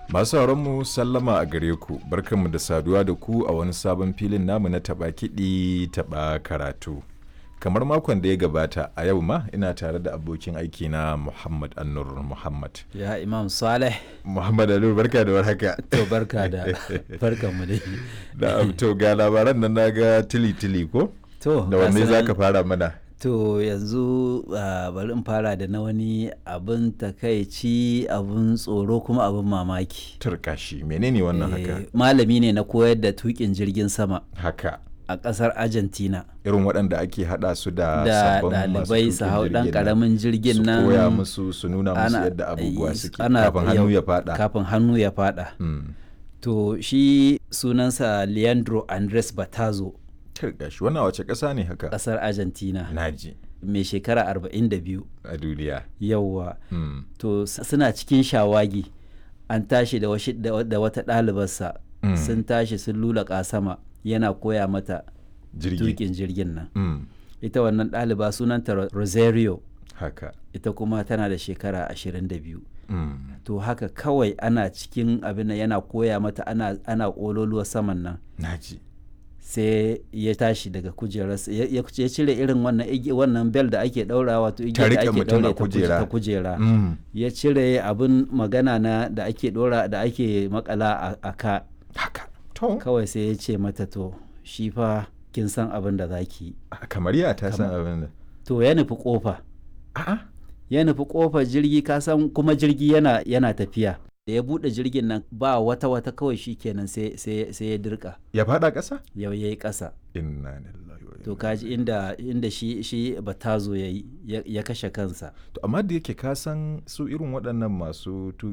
Masu mu sallama a gare ku, barkanmu da saduwa da ku a wani sabon filin namu na taɓa kiɗi taɓa karatu. Kamar makon da ya gabata a yau ma ina tare da abokin aiki na Muhammad Annur Muhammad. Ya Imam Saleh. Muhammad Annur barka da warhaka. To barka da barkan mu dai. Da to ga labaran nan naga tili tili ko? To Da wanne gasu za nan- ka fara mana? To yanzu ah, bari in fara da na wani abin takaici abin tsoro kuma abin mamaki. Turkashi menene wannan haka? Eh, Malami ne na koyar da tukin jirgin sama Haka. a ƙasar Argentina. Irin waɗanda ake haɗa su da Da sabbin masu ɗalibai su tuƙin hau ɗan jirgin nan. ƙaramin jirgin nan. su koya musu su nuna musu ana- yadda abubuwa eh, suke ana- kafin hannu yau- ya fada Kafin hannu ya faɗa. Mm. To shi sunansa Leandro Andres Batazo Turka shi wannan wace ƙasa ne haka ƙasar Argentina. naji mai shekara 42 a duniya yauwa Mm. to s- suna cikin shawagi an tashi da, washi- da wa- da wata ɗalibarsa Mm. sun tashi sun lula sama yana koya mata jirgi tukin jirgin nan Mm. ita wannan ɗaliba sunanta Ro- rosario haka ita kuma tana da shekara 22 Mm. to haka kawai ana cikin abin nan yana koya mata ana, ana ƙololuwa saman nan naji sai ya tashi daga kujerarsa ya ya- ya cire irin wannan igi- wannan bel da ake ɗaura wato Ta igiyar da riƙe ake mutum a ɗaure ta kuje- kujera. ta kujera Mm. ya cire abin magana na da ake dora da ake makala a, a ka haka to kawai sai ya ce mata to shi fa kin san abin da zaki yi a- kamar ya ta san abin da to ya nufi kofa a'a ya nufi kofar jirgi ka san kuma jirgi yana yana tafiya da ya bude jirgin nan ba wata wata kawai shi kenan sai sai sai ya dirka ya fada ƙasa yau yayi kasa inna lillahi wa to inna kaji inda inda shi shi batazo yayi ya, ya kashe kansa to amma da yake ka san su irin waɗannan masu